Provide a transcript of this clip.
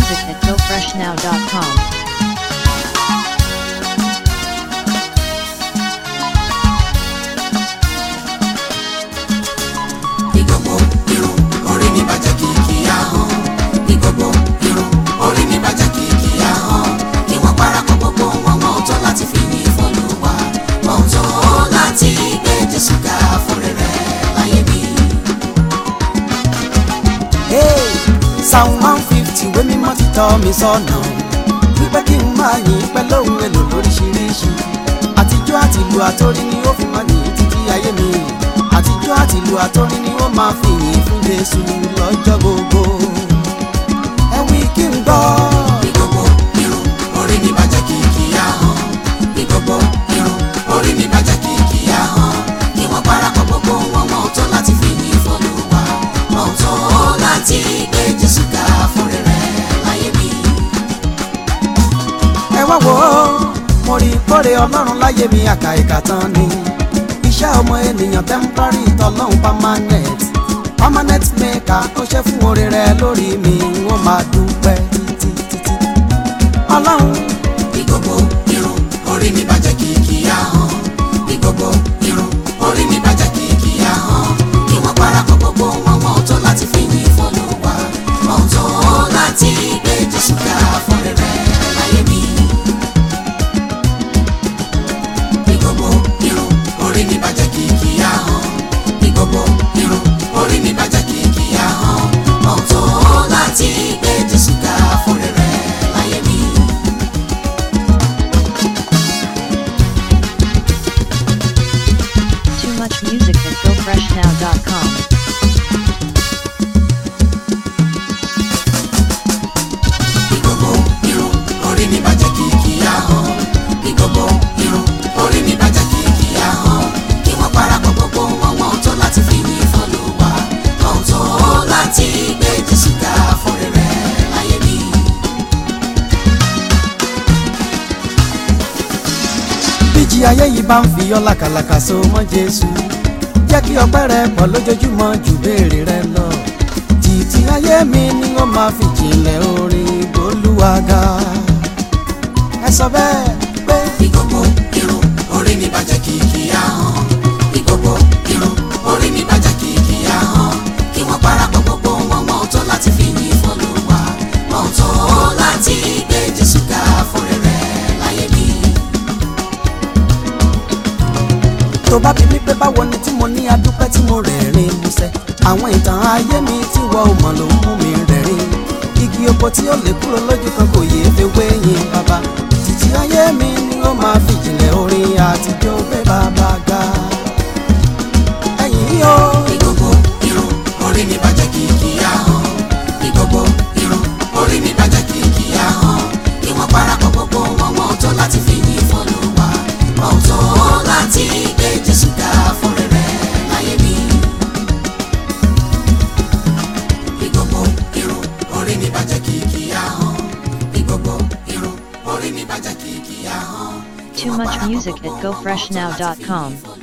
music at gofreshnow.com. ìgbogbo irun orí mi bàjẹ́ kìkì ahọ́n ìgbogbo irun orí mi bàjẹ́ kìkì ahọ́n kí wọ́n parapọ̀ gbogbo wọn wọn ò tọ́ láti fi yìn fọ́lùwà wọn ò tọ́ láti gbé Jésù ga fún rere láyé mi. Hey, Psalm one fifty ìwé mímọ́ ti tọ́ mi sọ́nà wípé kí n máa yìn pẹ́ lóhun èlò lóríṣiríṣi àtijọ́ àtìlù àtórí ni ó fi máa yìn títí ayé mi àtijọ́ àtìlù àtórí ni ó máa fi yìn fún Jésù lọ́jọ́ gbogbo ẹ wí kí n gbọ́. ìgbogbo irun orí mi bàjẹ́ kìkì ahọ́n ìgbogbo irun orí mi bàjẹ́ kìkì ahọ́n kí wọ́n parapọ̀ gbogbo wọn wọn ò tọ́ láti fi yìn fọ́lùwà wọn ò tọ́ láti gbé Jésù ga fún rere láyé mi. ẹ wá wò ó mo rí kóre ọlọ́run láyé mi àkà ìkà tán ni iṣẹ́ ọmọ ènìyàn temporary tọ́lọ́hún permanent permanent maker ó ṣe fún oore rẹ lórí mi wọ́n máa dúpẹ́ títí títí ọlọ́run ìgbogbo irun orí mi bàjẹ́ kìkì ahọ́n ìgbogbo irun orí mi bàjẹ́ kìkì ahọ́n kí wọ́n parapọ̀ gbogbo wọn wọn ò tọ́ láti fi yìn fọ́lùwà wọn ò tọ́ láti gbé Jésù ga fún rere láyé mi. ìgbogbo irun orí mi bàjẹ́ kìkì ahọ́n ìgbogbo irun orí mi bàjẹ́ kìkì ahọ́n wọn ò tọ́ láti gbé Jésù ga fún rere láyé mi. Too much music at gofreshnow.com. ìgbogbo irun orí mi bàjẹ́ kìkì ahọ́n ìgbogbo irun orí mi bàjẹ́ kìkì ahọ́n kí wọ́n parapọ̀ gbogbo wọn wọn ò tọ́ láti fi yìn fọ́lùwà wọn ò tọ́ láti gbé Jésù ga fún rere láyé mi. bíjì ayé yìí bá ń fi ọ́ làkàlàkà so mọ́ Jésù jẹ́ kí ọpẹ́ rẹ pọ̀ lójoojúmọ́ ju béèrè rẹ lọ títí ayé mi ni wọ́n máa fi jìnlẹ̀ orin gbólúwàgà ẹ sọ bẹ́ẹ̀ pé. ìgbogbo irun orí mi bàjẹ́ kìkì ahọ́n ìgbogbo irun orí mi bàjẹ́ kìkì ahọ́n kí wọ́n parapọ̀ gbogbo wọn wọn ò tọ́ láti fi yìn fọ́lùwà wọn ò tọ́ láti gbé Jésù ga fún rere láyé mi. tó bá bí mi pé báwo ni tí mo ní adúpẹ́ tí mo rẹ̀rìn músẹ́ àwọn ìtàn ayé mi tí wọ́n ò mọ̀ ló ń mú mi rẹ̀rìn igi oko tí ó lè kúrò lójú kan kò yéé fewé yìn bàbá títí ayé mi ni ó máa fi jìnlẹ̀ orin àtijọ́ gbé bàbá ga ẹ̀yìn yìí o. ìgbogbo irun orí mi bàjẹ́ kìkì ahọ́n ìgbogbo irun orí mi bàjẹ́ kìkì ahọ́n kí wọ́n parapọ̀ gbogbo wọn wọn ò tọ́ láti fi yìn fọ́lùwà wọn ò tọ́ láti gbé Jésù ga fún rere láyé mi. ìgbogbo irun orí mi bàjẹ́ kìkì ahọ́n ìgbogbo irun orí mi bàjẹ́ kìkì ahọ́n. kí Too wọ́n much parapọ̀ music at gbogbo wọn wọn ò tọ́ láti fi gofreshnow.com. yìn fọ́lùwà.